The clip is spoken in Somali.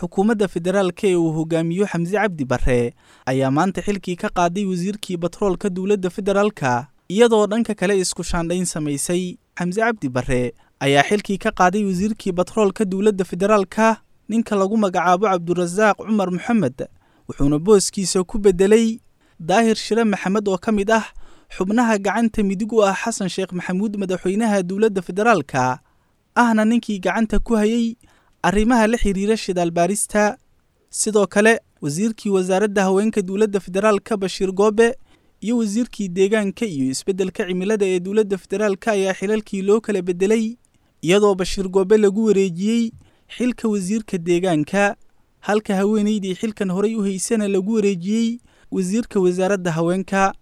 xukuumadda federaalka ee uu hogaamiyo xamse cabdi barre ayaa maanta xilkii ka qaaday wasiirkii batroolka dowladda federaalka iyadoo dhanka kale isku shaandhayn samaysay xamse cabdi barre ayaa xilkii ka qaaday wasiirkii batroolka dowladda federaalka ninka lagu magacaabo cabdurasaaq cumar moxamed wuxuuna booskiisa ku beddelay daahir shire maxamed oo ka mid ah xubnaha gacanta midig u ah xasan sheekh maxamuud madaxweynaha dowladda federaalka ahna ninkii gacanta ku hayay arrimaha la xiriira shidaal baarista sidoo kale wasiirkii wasaaradda haweenka dowladda federaalka bashiir goobe iyo wasiirkii deegaanka iyo isbeddelka cimilada ee dowladda federaalka ayaa xilalkii loo kala beddelay iyadoo bashiir goobe lagu wareejiyey xilka wasiirka deegaanka halka haweenaydii xilkan horay u haysana lagu wareejiyey wasiirka wasaaradda haweenka